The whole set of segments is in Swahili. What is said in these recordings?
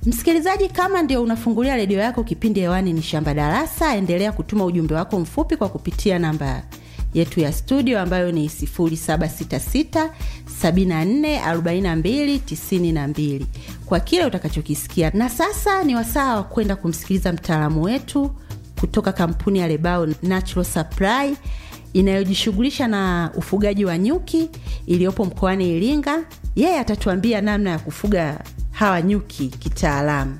Msikilizaji, kama ndio unafungulia redio yako, kipindi hewani ni Shamba Darasa. Endelea kutuma ujumbe wako mfupi kwa kupitia namba yetu ya studio ambayo ni 0766 74 42 92 kwa kile utakachokisikia. Na sasa ni wasaa wa kwenda kumsikiliza mtaalamu wetu kutoka kampuni ya Lebao Natural Supply inayojishughulisha na ufugaji wa nyuki iliyopo mkoani Iringa. Yeye atatuambia namna ya kufuga hawa nyuki kitaalamu.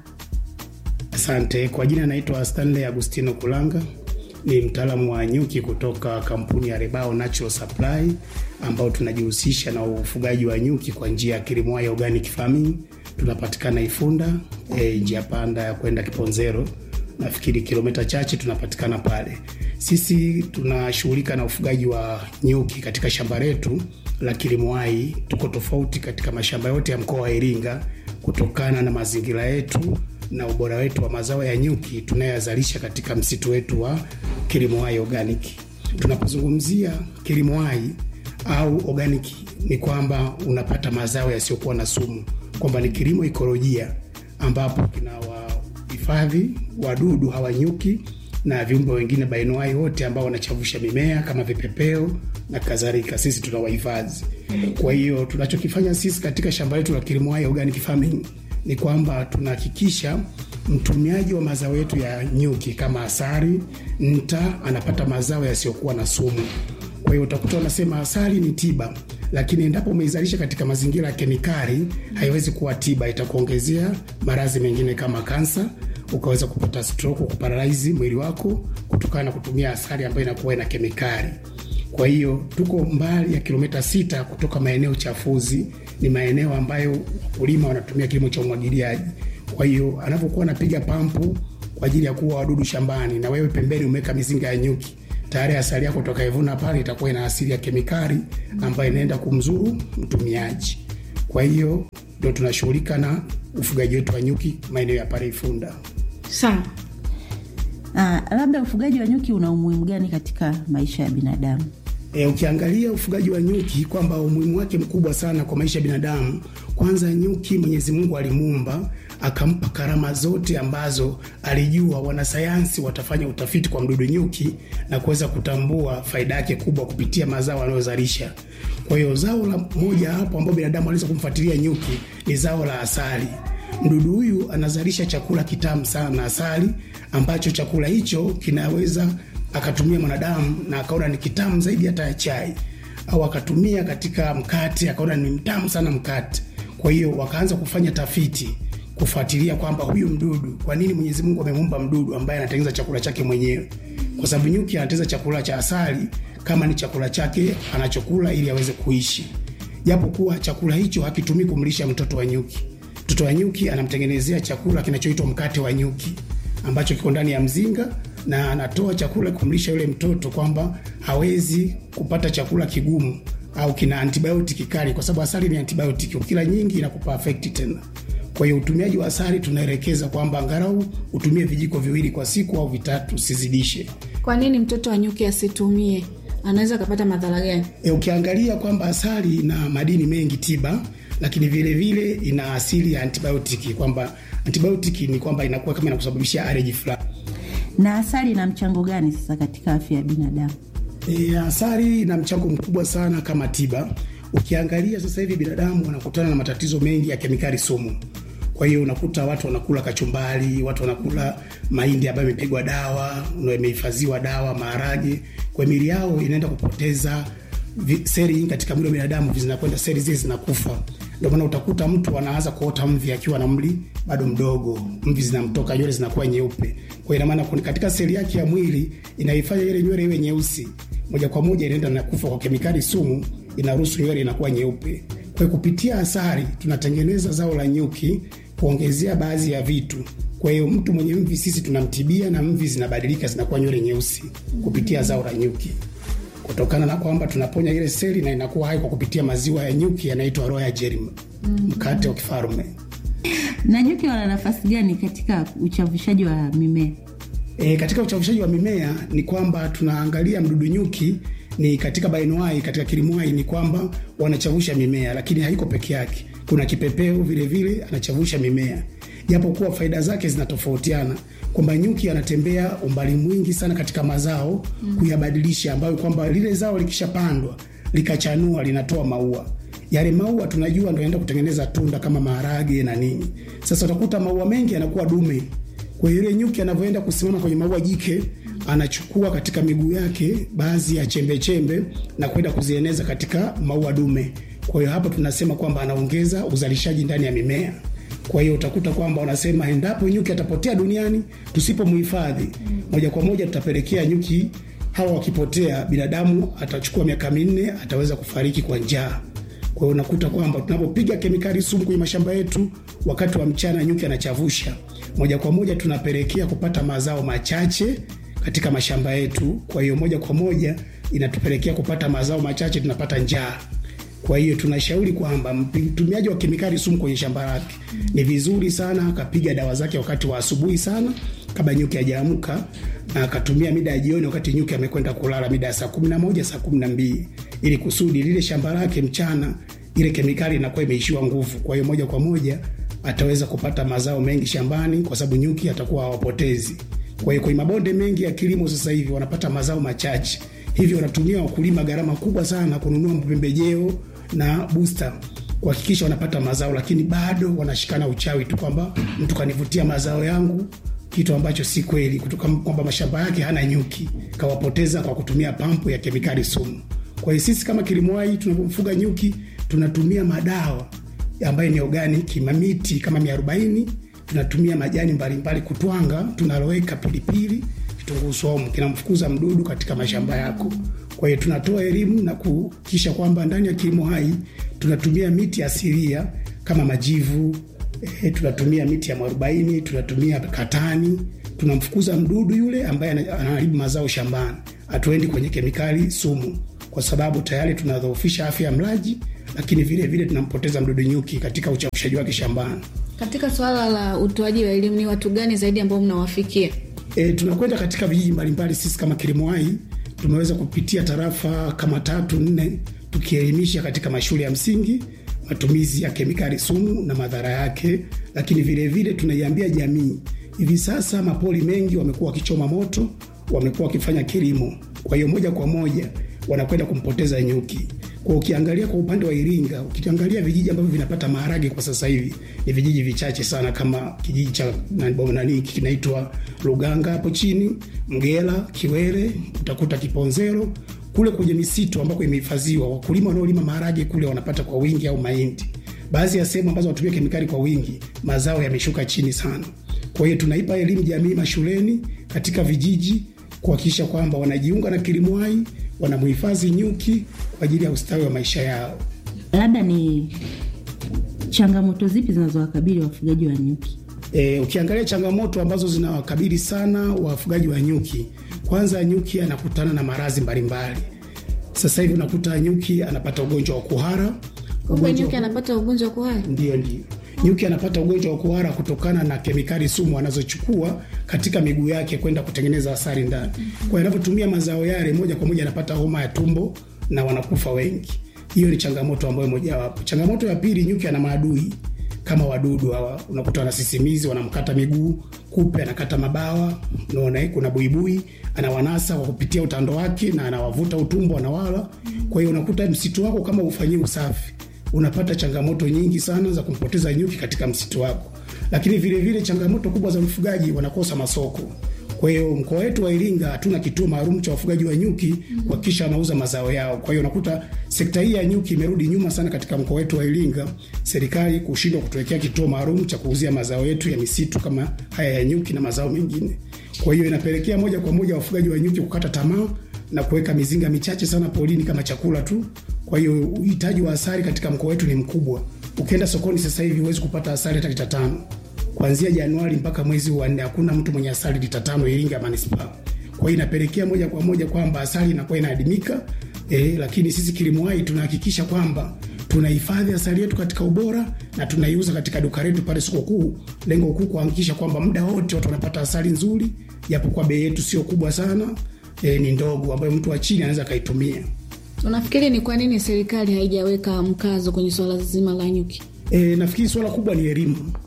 Asante. Kwa jina naitwa Stanley Agustino Kulanga, ni mtaalamu wa nyuki kutoka kampuni ya Rebao Natural Supply ambao tunajihusisha na ufugaji wa nyuki kwa njia ya kilimo ya organic farming. Tunapatikana Ifunda, e, njia panda ya kwenda Kiponzero, nafikiri kilomita chache tunapatikana pale. Sisi tunashughulika na ufugaji wa nyuki katika shamba letu la Kilimwai. Tuko tofauti katika mashamba yote ya mkoa wa Iringa kutokana na mazingira yetu na ubora wetu wa mazao ya nyuki tunayoyazalisha katika msitu wetu wa Kilimwai Organic. Tunapozungumzia Kilimwai au organic, ni kwamba unapata mazao yasiyokuwa na sumu, kwamba ni kilimo ikolojia ambapo kinawahifadhi wadudu hawa nyuki na viumbe wengine bainoai wote ambao wanachavusha mimea kama vipepeo na kadhalika, sisi tunawahifadhi. Kwa hiyo tunachokifanya sisi katika shamba letu la Kilimwai Organic Farming ni kwamba tunahakikisha mtumiaji wa mazao yetu ya nyuki kama asali, nta anapata mazao yasiyokuwa na sumu. Kwa hiyo utakuta wanasema asali ni tiba, lakini endapo umeizalisha katika mazingira ya kemikali haiwezi kuwa tiba, itakuongezea maradhi mengine kama kansa, ukaweza kupata stroke, kuparalaizi mwili wako kutokana na kutumia asali ambayo inakuwa ina kemikali. Kwa hiyo tuko mbali ya kilomita sita kutoka maeneo chafuzi, ni maeneo ambayo wakulima wanatumia kilimo cha umwagiliaji. Kwa hiyo anapokuwa anapiga pampu kwa ajili ya kuua wadudu shambani, na wewe pembeni umeweka mizinga ya nyuki, tayari asali yako utakaivuna pale itakuwa ina asili ya kemikali ambayo inaenda kumzuru mtumiaji. Kwa hiyo ndio tunashughulika na ufugaji wetu wa nyuki maeneo ya pale Ifunda. Sawa. Ah, labda ufugaji wa nyuki una umuhimu gani katika maisha ya binadamu? E, ukiangalia ufugaji wa nyuki kwamba umuhimu wake mkubwa sana kwa maisha ya binadamu. Kwanza, nyuki Mwenyezi Mungu alimuumba akampa karama zote ambazo alijua wanasayansi watafanya utafiti kwa mdudu nyuki na kuweza kutambua faida yake kubwa kupitia mazao anayozalisha. Kwa hiyo zao la moja hapo ambao binadamu anaweza kumfuatilia nyuki ni zao la asali. Mdudu huyu anazalisha chakula kitamu sana, asali, ambacho chakula hicho kinaweza akatumia mwanadamu na akaona ni kitamu zaidi hata ya chai, au akatumia katika mkate akaona ni mtamu sana mkate. Kwa hiyo wakaanza kufanya tafiti kufuatilia kwamba huyu mdudu, kwa nini Mwenyezi Mungu amemuumba mdudu ambaye anatengeneza chakula chake mwenyewe? Kwa sababu nyuki anatengeneza chakula cha asali kama ni chakula chake anachokula ili aweze kuishi, japo kuwa chakula hicho hakitumii kumlisha mtoto wa nyuki. Mtoto wa nyuki anamtengenezea chakula kinachoitwa mkate wa nyuki ambacho kiko ndani ya mzinga na anatoa chakula kumlisha yule mtoto, kwamba hawezi kupata chakula kigumu au kina antibiotiki kali, kwa sababu asali ni antibiotiki, ukila nyingi inakupa afekti tena. Kwa hiyo utumiaji wa asali tunaelekeza kwamba angalau utumie vijiko viwili kwa siku au vitatu, usizidishe. Kwa nini mtoto wa nyuki asitumie? Anaweza akapata madhara gani? E, ukiangalia kwamba asali ina madini mengi tiba, lakini vile vile ina asili ya antibiotiki, kwamba antibiotiki ni kwamba inakuwa kama inakusababishia allergy fulani. Na asali ina mchango gani sasa katika afya ya binadamu? E, asali ina mchango mkubwa sana kama tiba. Ukiangalia sasa hivi binadamu wanakutana na matatizo mengi ya kemikali sumu. Kwa hiyo unakuta watu wanakula kachumbari, watu wanakula mahindi ambayo imepigwa dawa, imehifadhiwa dawa, maharage, kwa mili yao inaenda kupoteza vi- seli katika mwili wa binadamu, zinakwenda seli zile zinakufa. Ndio maana utakuta mtu anaanza kuota mvi akiwa na mli bado mdogo, mvi zinamtoka, nywele zinakuwa nyeupe. Kwa hiyo ina maana kuna- katika seli yake ya mwili inaifanya ile nywele iwe nyeusi, moja kwa moja inaenda na kufa kwa kemikali sumu, inaruhusu nywele inakuwa nyeupe. Kwa hiyo kupitia asali tunatengeneza zao la nyuki kuongezea baadhi ya vitu. Kwa hiyo mtu mwenye mvi sisi tunamtibia na mvi zinabadilika zinakuwa nywele nyeusi kupitia zao la nyuki, kutokana na kwamba tunaponya ile seli na inakuwa hai kwa kupitia maziwa ya nyuki yanaitwa royal jelly, mkate wa kifalme. Na nyuki wana nafasi gani katika uchavushaji wa mimea? E, katika uchavushaji wa mimea ni kwamba tunaangalia mdudu nyuki ni katika bainoai, katika kilimwai ni kwamba wanachavusha mimea, lakini haiko peke yake. Kuna kipepeo vile vile anachavusha mimea, japokuwa faida zake zinatofautiana, kwamba nyuki anatembea umbali mwingi sana katika mazao mm. kuyabadilisha, ambayo kwamba lile zao likishapandwa likachanua linatoa maua yale maua tunajua ndo enda kutengeneza tunda kama maharage na nini. Sasa utakuta maua mengi yanakuwa dume, kwa hiyo yule nyuki anavyoenda kusimama kwenye maua jike anachukua katika miguu yake baadhi ya chembe chembe na kwenda kuzieneza katika maua dume. Kwa hiyo hapa tunasema kwamba anaongeza uzalishaji ndani ya mimea. Kwa hiyo utakuta kwamba wanasema endapo nyuki atapotea duniani tusipomhifadhi, moja kwa moja tutapelekea nyuki hawa wakipotea, binadamu atachukua miaka minne ataweza kufariki kwa njaa. Kwa hiyo unakuta kwamba tunapopiga kemikali sumu kwenye mashamba yetu wakati wa mchana, nyuki anachavusha, moja kwa moja tunapelekea kupata mazao machache katika mashamba yetu. Kwa hiyo moja kwa moja inatupelekea kupata mazao machache, tunapata njaa. Kwa hiyo tunashauri kwamba mtumiaji wa kemikali sumu kwenye shamba lake ni vizuri sana akapiga dawa zake wakati wa asubuhi sana kabla nyuki hajaamka, na akatumia mida ya jioni wakati nyuki amekwenda kulala mida ya saa kumi na moja saa kumi na mbili ili kusudi lile shamba lake mchana ile kemikali inakuwa imeishiwa nguvu. Kwa hiyo moja kwa moja ataweza kupata mazao mengi shambani, kwa sababu nyuki atakuwa hawapotezi. Kwa hiyo kwenye mabonde mengi ya kilimo sasa hivi wanapata mazao machache, hivyo wanatumia wakulima gharama kubwa sana kununua pembejeo na booster kuhakikisha wanapata mazao, lakini bado wanashikana uchawi tu kwamba mtu kanivutia mazao yangu, kitu ambacho si kweli, kutoka kwamba mashamba yake hana nyuki, kawapoteza kwa kutumia pampu ya kemikali sumu. Kwa hiyo sisi kama Kilimwai tunapomfuga nyuki tunatumia madawa ambayo ni organic, mamiti kama mia arobaini tunatumia majani mbalimbali kutwanga, tunaloweka pilipili, kitunguu saumu kinamfukuza mdudu katika mashamba yako. Kwa hiyo tunatoa elimu na kuhakikisha kwamba ndani ya kilimo hai tunatumia miti asilia kama majivu e, tunatumia miti ya mwarobaini, tunatumia katani, tunamfukuza mdudu yule ambaye anaharibu mazao shambani. Hatuendi kwenye kemikali sumu, kwa sababu tayari tunadhoofisha afya ya mlaji, lakini vile vile tunampoteza mdudu nyuki katika uchafushaji wake shambani. Katika swala la utoaji wa elimu, ni watu gani zaidi ambao mnawafikia? E, tunakwenda katika vijiji mbalimbali. Sisi kama Kilimo Hai tumeweza kupitia tarafa kama tatu nne, tukielimisha katika mashule ya msingi matumizi ya kemikali sumu na madhara yake, lakini vilevile tunaiambia jamii hivi sasa mapori mengi wamekuwa wakichoma moto, wamekuwa wakifanya kilimo, kwa hiyo moja kwa moja wanakwenda kumpoteza nyuki. Kwa ukiangalia kwa upande wa Iringa, ukiangalia vijiji ambavyo vinapata maharage kwa sasa hivi ni vijiji vichache sana, kama kijiji cha nani kinaitwa Luganga hapo chini, Mgela, Kiwere, utakuta Kiponzero kule kwenye misitu ambako imehifadhiwa. Wakulima wanaolima maharage kule wanapata kwa wingi au mahindi. Baadhi ya sehemu ambazo wanatumia kemikali kwa wingi, mazao yameshuka chini sana. Kwa hiyo tunaipa elimu jamii mashuleni, katika vijiji kuhakikisha kwamba wanajiunga na Kilimo Hai, wanamhifadhi nyuki kwa ajili ya ustawi wa maisha yao. Labda ni changamoto zipi zinazowakabili wafugaji wa nyuki? E, ukiangalia changamoto ambazo zinawakabili sana wafugaji wa nyuki, kwanza nyuki anakutana na maradhi mbalimbali. Sasa hivi unakuta nyuki anapata ugonjwa wa kuhara. Kumbe nyuki anapata ugonjwa wa kuhara? Ndio, ndio nyuki anapata ugonjwa wa kuhara kutokana na kemikali sumu anazochukua katika miguu yake kwenda kutengeneza asali ndani. Kwa hiyo anapotumia mazao yale, moja kwa moja anapata homa ya tumbo na wanakufa wengi. Hiyo ni changamoto ambayo mojawapo. Changamoto ya pili, nyuki ana maadui kama wadudu hawa, unakuta wanasisimizi, wanamkata miguu, kupe anakata mabawa, unaona kuna buibui anawanasa kwa kupitia utando wake na anawavuta utumbo, anawala. Kwa hiyo unakuta msitu wako kama ufanyii usafi unapata changamoto nyingi sana za kumpoteza nyuki katika msitu wako. Lakini vile vile changamoto kubwa za mfugaji, wanakosa masoko. Kwa hiyo mkoa wetu wa Iringa hatuna kituo maalum cha wafugaji wa nyuki kuhakikisha wanauza mazao yao. Kwa hiyo unakuta sekta hii ya nyuki imerudi nyuma sana katika mkoa wetu wa Iringa, serikali kushindwa kutuwekea kituo maalum cha kuuzia mazao yetu ya misitu kama haya ya nyuki na mazao mengine. Kwa hiyo inapelekea moja kwa moja wafugaji wa nyuki kukata tamaa na kuweka mizinga michache sana porini kama chakula tu. Kwa hiyo uhitaji wa asali katika mkoa wetu ni mkubwa. Ukienda sokoni sasa hivi huwezi kupata asali hata lita tano. Kuanzia Januari mpaka mwezi wa nne hakuna mtu mwenye asali lita tano Iringa manispaa. Kwa hiyo inapelekea moja kwa moja kwamba asali inakuwa inaadimika. Eh, lakini sisi Kilimo Hai tunahakikisha kwamba tunahifadhi asali yetu katika ubora na tunaiuza katika duka letu pale soko kuu. Lengo kuu kuhakikisha kwamba muda wote watu wanapata asali nzuri, japokuwa bei yetu sio kubwa sana, e, ni ndogo ambayo mtu wa chini anaweza akaitumia. Unafikiri ni kwa nini serikali haijaweka mkazo kwenye swala zima la nyuki? E, nafikiri suala kubwa ni elimu.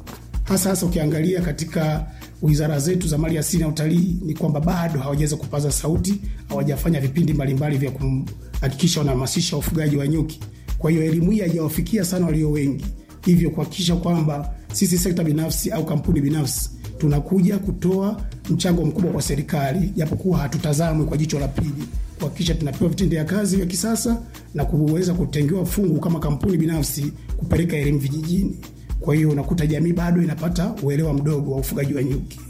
hasa hasa ukiangalia katika wizara zetu za mali asili na utalii ni kwamba bado hawajaweza kupaza sauti, hawajafanya vipindi mbalimbali vya kuhakikisha wanahamasisha ufugaji wa nyuki. Kwa hiyo elimu hii haijawafikia sana walio wengi, hivyo kuhakikisha kwamba sisi sekta binafsi au kampuni binafsi tunakuja kutoa mchango mkubwa kwa serikali, japokuwa hatutazamwi kwa jicho la pili, kuhakikisha tunapewa vitendea kazi vya kisasa na kuweza kutengewa fungu kama kampuni binafsi kupeleka elimu vijijini. Kwa hiyo unakuta jamii bado inapata uelewa mdogo wa ufugaji wa nyuki.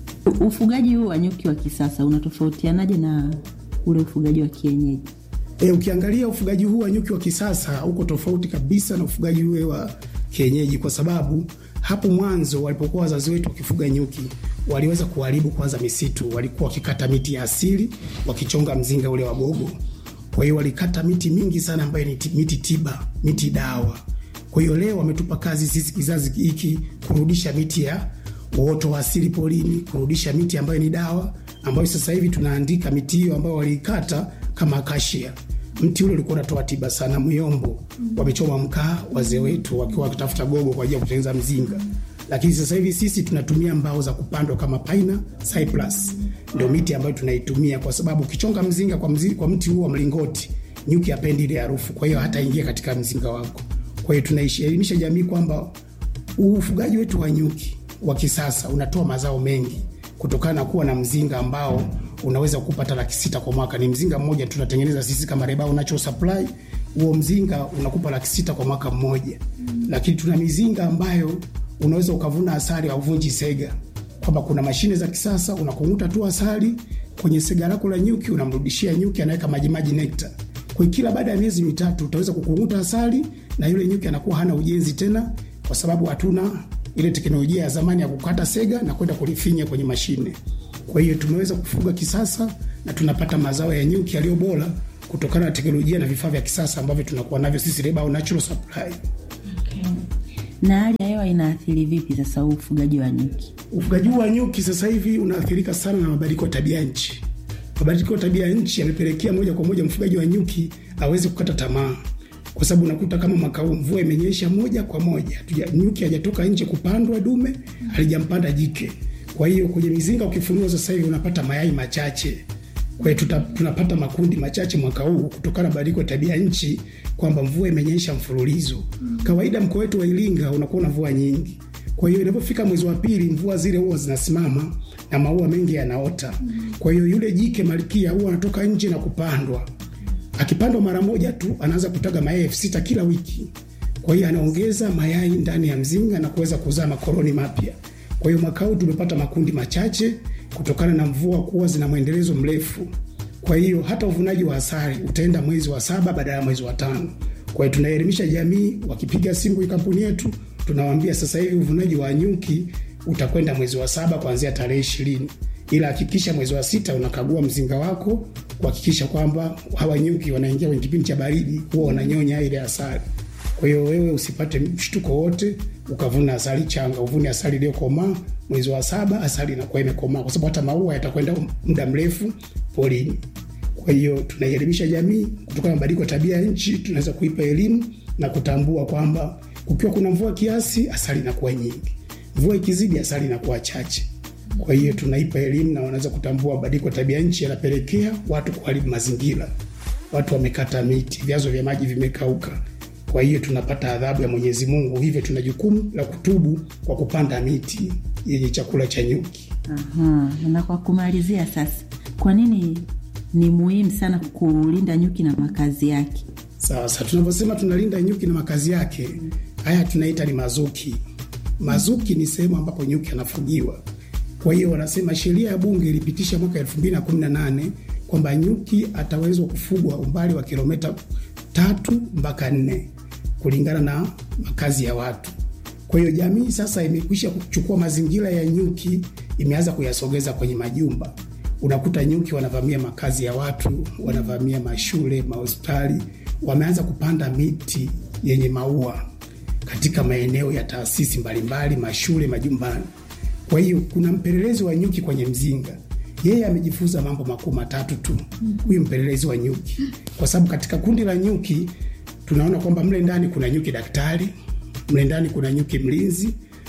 Ufugaji huu wa nyuki wa kisasa unatofautianaje na ule ufugaji wa kienyeji? E, ukiangalia ufugaji huu wa nyuki wa kisasa uko tofauti kabisa na ufugaji ule wa kienyeji, kwa sababu hapo mwanzo walipokuwa wazazi wetu wakifuga nyuki waliweza kuharibu kwanza misitu. Walikuwa wakikata miti ya asili wakichonga mzinga ule wa gogo. Kwa hiyo walikata miti mingi sana ambayo ni miti tiba, miti dawa. Kwa hiyo leo wametupa kazi sisi kizazi hiki kurudisha miti ya uoto wa asili porini, kurudisha miti ambayo ni dawa, ambayo sasa hivi tunaandika miti hiyo ambayo waliikata kama akashia. Mti ule ulikuwa unatoa tiba sana. Myombo wamechoma mkaa wazee wetu wakiwa wakitafuta gogo kwa ajili ya kutengeneza mzinga, lakini sasa hivi sisi tunatumia mbao za kupandwa kama paina, cypress, ndio miti ambayo tunaitumia, kwa sababu ukichonga mzinga kwa, mzi, kwa mti huu wa mlingoti, nyuki hapendi ile harufu, kwa hiyo hata ingia katika mzinga wako. Kwa hiyo tunaelimisha jamii kwamba ufugaji wetu wa nyuki wa kisasa unatoa mazao mengi kutokana na kuwa na mzinga ambao unaweza kupata laki sita kwa mwaka. Ni mzinga mmoja tunatengeneza sisi kama Rebao Natural Supply. Huo mzinga unakupa laki sita kwa mwaka mmoja, lakini tuna mizinga ambayo unaweza ukavuna asali au vunji sega, kwamba kuna mashine za kisasa unakunguta tu asali kwenye sega lako la nyuki, unamrudishia nyuki, anaweka majimaji nekta. Kwa kila baada ya miezi mitatu utaweza kukunguta asali na yule nyuki anakuwa hana ujenzi tena, kwa sababu hatuna ile teknolojia ya zamani ya kukata sega na kwenda kulifinya kwenye mashine. Kwa hiyo tumeweza kufuga kisasa na tunapata mazao ya nyuki yaliyo bora kutokana na teknolojia na vifaa vya kisasa ambavyo tunakuwa navyo sisi Rebao Natural Supply. Okay. Na hali ya hewa inaathiri vipi sasa huu ufugaji wa nyuki? Ufugaji wa nyuki sasa hivi unaathirika sana na mabadiliko ya tabia nchi. Mabadiliko ya tabia nchi yamepelekea moja kwa moja mfugaji wa nyuki aweze kukata tamaa, kwa sababu unakuta kama mwaka huu mvua imenyesha moja kwa moja, nyuki hajatoka nje kupandwa dume, halijampanda jike. Kwa hiyo kwenye mizinga ukifunua sasa hivi unapata mayai machache. Kwa hiyo tunapata makundi machache mwaka huu kutokana na badiliko ya tabia nchi, kwamba mvua imenyesha mfululizo. Kawaida mkoa wetu wa Iringa unakuwa na mvua nyingi, kwa hiyo inapofika mwezi wa pili mvua zile huwa zinasimama na maua mengi yanaota. Kwa hiyo yule jike malkia huwa anatoka nje na kupandwa. Akipandwa mara moja tu anaanza kutaga mayai elfu sita kila wiki. Kwa hiyo anaongeza mayai ndani ya mzinga na kuweza kuzaa makoloni mapya. Kwa hiyo mwaka huu tumepata makundi machache kutokana na mvua kuwa zina mwendelezo mrefu. Kwa hiyo hata uvunaji wa asali utaenda mwezi wa saba badala ya mwezi wa tano. Kwa hiyo tunaelimisha jamii, wakipiga simu kwenye kampuni yetu tunawaambia sasa hivi uvunaji wa nyuki utakwenda mwezi wa saba kuanzia tarehe ishirini, ila hakikisha mwezi wa sita unakagua mzinga wako kuhakikisha kwamba hawa nyuki wanaingia kwenye kipindi cha baridi, huwa wananyonya ile asali. Kwa hiyo wewe usipate mshtuko wote ukavuna asali changa, uvune asali iliyokomaa. Mwezi wa saba asali inakuwa imekomaa, kwa sababu hata maua yatakwenda muda mrefu porini. Kwa hiyo tunaielimisha jamii kutokana na mabadiliko ya tabia ya nchi, tunaweza kuipa elimu na kutambua kwamba kukiwa kuna mvua kiasi, asali inakuwa nyingi, mvua ikizidi, asali inakuwa chache. Kwa hiyo tunaipa elimu na wanaweza kutambua mabadiliko ya tabia nchi yanapelekea watu kuharibu mazingira. Watu wamekata miti, vyanzo vya maji vimekauka kwa hiyo tunapata adhabu ya Mwenyezi Mungu, hivyo tuna jukumu la kutubu kwa kupanda miti yenye chakula cha nyuki. Aha, na kwa kumalizia sasa, kwa nini ni muhimu sana kulinda nyuki na makazi yake? Sasa tunavyosema tunalinda nyuki na makazi yake, haya tunaita ni mazuki. Mazuki ni sehemu ambapo nyuki anafugiwa. Kwa hiyo wanasema sheria ya Bunge ilipitisha mwaka 2018 kwamba nyuki atawezwa kufugwa umbali wa kilomita tatu mpaka nne kulingana na makazi ya watu. Kwa hiyo jamii sasa imekwisha kuchukua mazingira ya nyuki, imeanza kuyasogeza kwenye majumba. Unakuta nyuki wanavamia makazi ya watu, wanavamia mashule, mahospitali, wameanza kupanda miti yenye maua katika maeneo ya taasisi mbalimbali, mashule, majumbani. Kwa hiyo kuna mpelelezi wa nyuki kwenye mzinga yeye amejifunza mambo makuu matatu tu, huyu mpelelezi wa nyuki, kwa sababu katika kundi la nyuki tunaona kwamba mle ndani kuna nyuki daktari, mle ndani kuna nyuki mlinzi,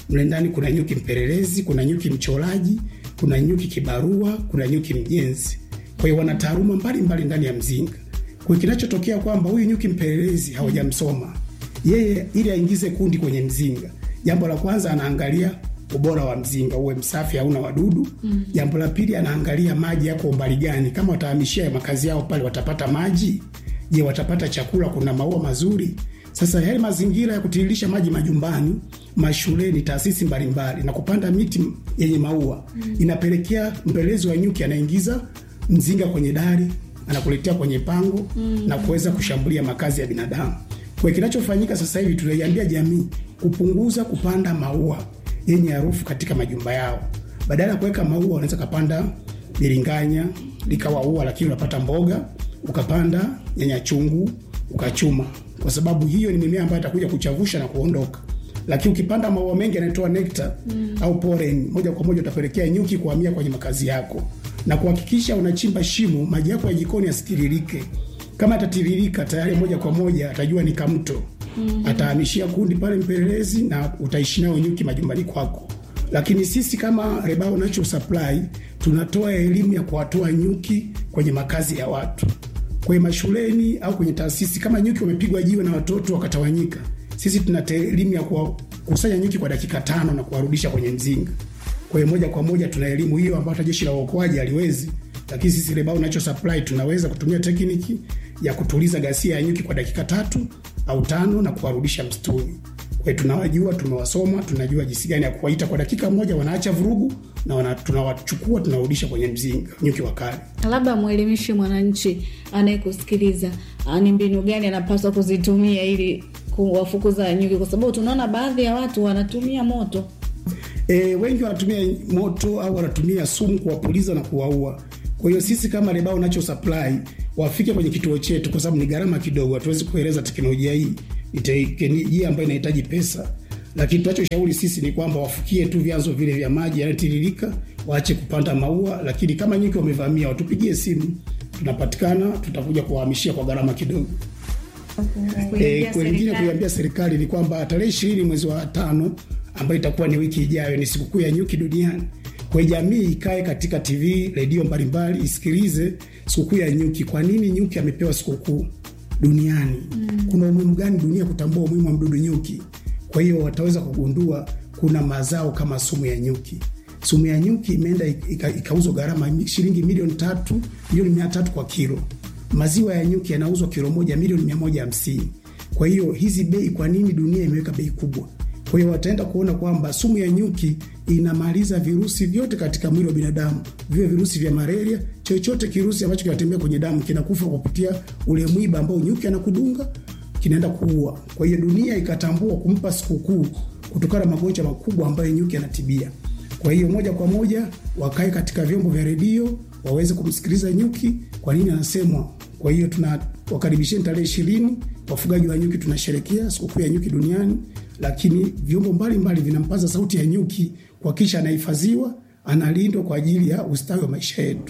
mle ndani kuna nyuki mpelelezi, kuna nyuki mchoraji, kuna nyuki kibarua, kuna nyuki mjenzi. Kwa hiyo wana taaluma mbalimbali ndani ya mzinga. Kwa hiyo kinachotokea kwamba huyu nyuki mpelelezi hawajamsoma yeye, ili aingize kundi kwenye mzinga, jambo la kwanza anaangalia ubora wa mzinga uwe msafi, hauna wadudu. mm. Jambo la pili anaangalia maji yako umbali gani, kama watahamishia makazi yao pale watapata maji? Je, watapata chakula? Kuna maua mazuri? Sasa yale mazingira ya kutiririsha maji majumbani, mashuleni, taasisi mbalimbali na kupanda miti yenye maua mm. inapelekea mpelelezi wa nyuki anaingiza mzinga kwenye dari, anakuletea kwenye pango mm. na kuweza kushambulia makazi ya binadamu. Kwa kinachofanyika sasa hivi, tunaiambia jamii kupunguza kupanda maua yenye harufu katika majumba yao. Badala ya kuweka maua, unaweza kapanda biringanya likawa ua, lakini unapata mboga, ukapanda nyanya chungu ukachuma, kwa sababu hiyo ni mimea ambayo itakuja kuchavusha na kuondoka. Lakini ukipanda maua mengi yanatoa nekta mm. au pollen, moja kwa moja utapelekea nyuki kuhamia kwenye makazi yako, na kuhakikisha unachimba shimo, maji yako ya jikoni yasitiririke. Kama atatiririka tayari, moja kwa moja atajua ni kamto Mm-hmm. Atahamishia kundi pale mpelelezi na utaishi nao nyuki majumbani kwako. Lakini sisi kama Rebao Natural Supply tunatoa elimu ya kuwatoa nyuki kwenye makazi ya watu, kwenye mashuleni au kwenye taasisi. Kama nyuki wamepigwa jiwe na watoto wakatawanyika, sisi tunatoa elimu ya kuwakusanya nyuki kwa dakika tano na kuwarudisha kwenye mzinga. Kwa hiyo moja kwa moja tuna elimu hiyo ambayo hata jeshi la uokoaji haliwezi, lakini sisi Rebao Natural Supply tunaweza kutumia tekniki ya kutuliza ghasia ya nyuki kwa dakika tatu au tano na kuwarudisha msituni. Kwa hiyo tunawajua, tumewasoma, tunajua jinsi gani ya kuwaita kwa dakika moja, wanaacha vurugu na wana, tunawachukua tunawarudisha kwenye mzinga nyuki wakali. Labda mwelimishe mwananchi anayekusikiliza ni mbinu gani anapaswa kuzitumia ili kuwafukuza nyuki, kwa sababu tunaona baadhi ya watu wanatumia moto. E, wengi wanatumia moto au wanatumia sumu kuwapuliza na kuwaua. Kwa hiyo sisi kama Rebao Natural Supply wafike kwenye kituo chetu, kwa sababu ni gharama kidogo, hatuwezi kueleza teknolojia hii, ni teknolojia ambayo inahitaji pesa, lakini tunachoshauri sisi ni kwamba wafikie tu vyanzo vile vya maji yanayotiririka, waache kupanda maua, lakini kama nyuki wamevamia, watupigie simu, tunapatikana, tutakuja kuwahamishia kwa gharama kidogo. E, wengine kuiambia serikali ni kwamba tarehe ishirini mwezi wa tano ambayo itakuwa ni wiki ijayo, ni sikukuu ya nyuki duniani kwa jamii ikae katika TV redio mbalimbali isikilize sikukuu ya nyuki. Kwa nini nyuki amepewa sikukuu duniani? mm. Kuna umuhimu gani dunia kutambua umuhimu wa mdudu nyuki? Kwa hiyo wataweza kugundua kuna mazao kama sumu ya nyuki. Sumu ya nyuki imeenda ikauzwa gharama shilingi milioni tatu milioni mia tatu kwa kilo. Maziwa ya nyuki yanauzwa kilo moja milioni mia moja hamsini. Kwa hiyo hizi bei, kwa nini dunia imeweka bei kubwa? Kwa hiyo wataenda kuona kwamba sumu ya nyuki inamaliza virusi vyote katika mwili wa binadamu, viwe virusi vya malaria, chochote kirusi ambacho kinatembea kwenye damu kinakufa kwa kupitia ule mwiba ambao nyuki anakudunga, kinaenda kuua. Kwa hiyo dunia ikatambua kumpa sikukuu kutokana na magonjwa makubwa ambayo nyuki anatibia. Kwa hiyo moja kwa moja wakae katika vyombo vya redio waweze kumsikiliza nyuki, kwa nini anasemwa. Kwa hiyo tunawakaribisheni tarehe ishirini, wafugaji wa nyuki tunasherekea sikukuu ya nyuki duniani lakini vyombo mbalimbali vinampaza sauti ya nyuki kuhakikisha anahifadhiwa, analindwa kwa ajili ya ustawi wa maisha yetu.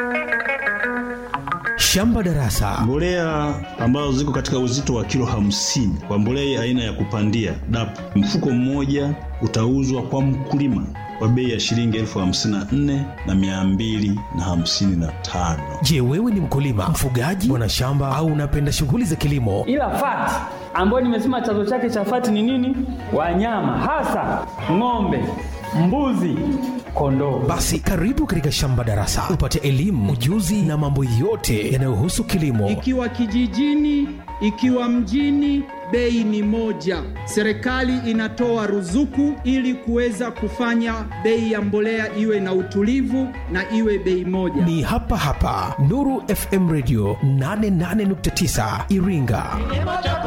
Shamba Darasa, mbolea ambazo ziko katika uzito wa kilo hamsini kwa mbolea aina ya kupandia DAP, mfuko mmoja utauzwa kwa mkulima kwa bei ya shilingi elfu hamsini na nne na mia mbili na hamsini na tano. Je, wewe ni mkulima, mfugaji, mwanashamba au unapenda shughuli za kilimo? Ila fati ambayo nimesema chanzo chake cha fati ni nini? Wanyama hasa ng'ombe, mbuzi, kondoo. Basi karibu katika Shamba Darasa upate elimu, ujuzi na mambo yote yanayohusu kilimo. Ikiwa kijijini, ikiwa mjini, bei ni moja. Serikali inatoa ruzuku ili kuweza kufanya bei ya mbolea iwe na utulivu na iwe bei moja. Ni hapa hapa Nuru FM Radio 88.9 Iringa.